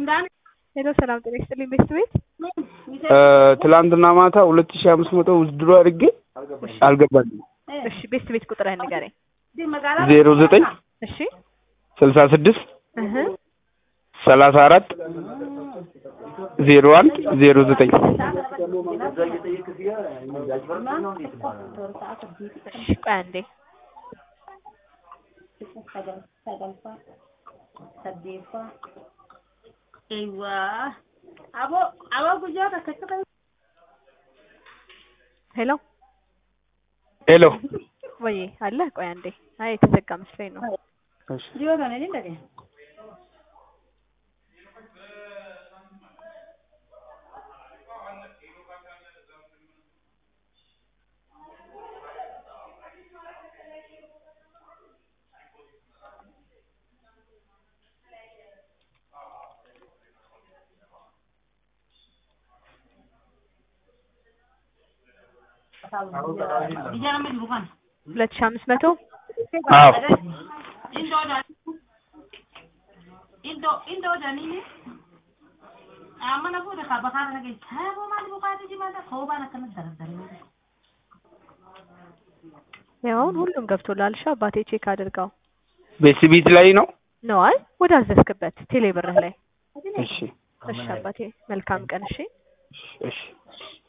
ሄሎ ሰላም ጤና ይስጥልኝ ቤስት ቤት ትላንትና ማታ ሁለት ሺህ አምስት መቶ ውድድሮ አድርጌ አልገባልኝም። እሺ ቤስት ቤት ቁጥርህን ንገረኝ ዜሮ ዘጠኝ እሺ ስልሳ ስድስት እህ ሰላሳ አራት ዜሮ አንድ ዜሮ ዘጠኝ እሺ ቆይ አንዴ ሄሎ ሄሎ ወይ አለ ቆይ አንዴ አይ የተዘጋ መስሎኝ ነው ሁለት ሺህ አምስት መቶ አዎ ያው አሁን ሁሉም ገብቶላል። እሺ አባቴ ቼክ አድርገው ቤት ቤት ላይ ነው። ነው አይ ወደ አዘዝክበት ቴሌ ብርህ ላይ እሺ እሺ አባቴ መልካም ቀን እሺ እሺ